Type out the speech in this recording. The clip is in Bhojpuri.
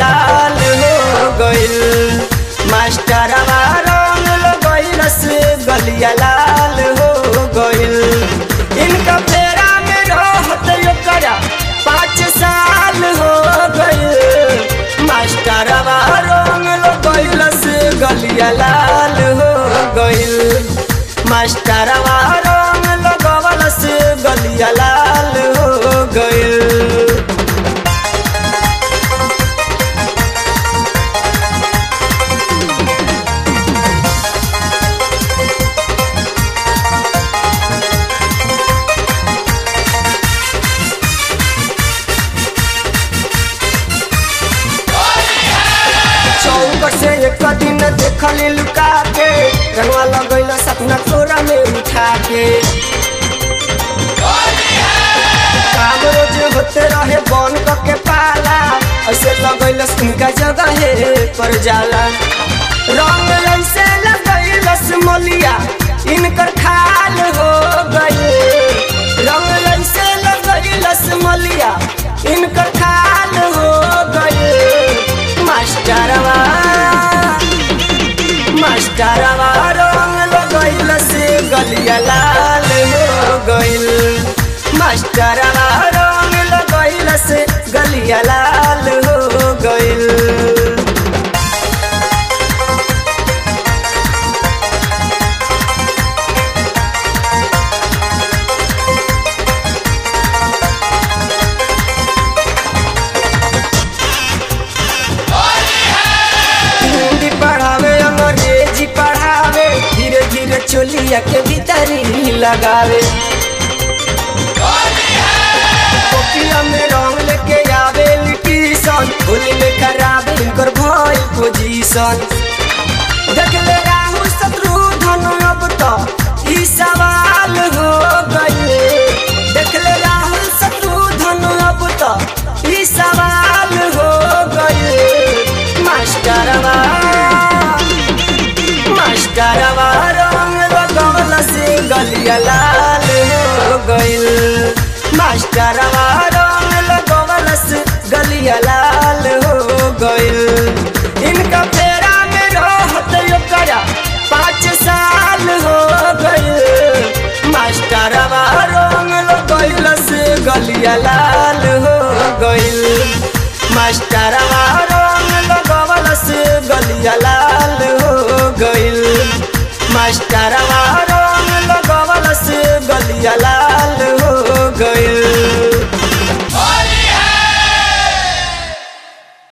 लाल हो गइल मास्टरवा रंग लगइल से गलिया लाल हो गइल इनका फेरा में रहत ओकरा पाँच साल हो गइल मास्टरवा रंग लगइल से गलिया लाल हो गइल मास्टरवा रंग लगवल से गलिया लाल हो गइल चौक से एक दिन देखली लुका के रंगवा लगैल सपना तोरा में उठा के काम रोज होते रहे बन के पाला ऐसे लगैल उनका जगह पर जाला रंग ऐसे लगैल मलिया इनकर खाल हो गए रंग ऐसे लगैल मलिया इनकर खाल हो गए मास्टरवा मास्टरवा रंग लगैल से गलिया लाल हो गइल मास्टरवा रंग लगैल से गलिया लाल हो गइल हिंदी पढ़ावे अंग्रेजी पढ़ावे धीरे धीरे चोलिया के भीतरी लगावे कोपिया में रंग लेके आवे लिटिशन होली में खराब इनकर भइल पोजीशन देख ले राहु शत्रुघ्न अब तो ई सवाल हो गए देख ले राहुल शत्रुघ्न अब तो ई सवाल हो गए मास्टरवा मास्टरवा रंग लगवल से गलिया लाल हो गइल मास्टरवा रंग लगवल से गलिया लाल हो गइल इनका फेरा में रहत ओकरा पाँच साल हो गइल मास्टरवा रंग लगइल से गलिया लाल हो गइल मास्टरवा रंग लगवल से गलिया लाल हो गइल मास्टरवा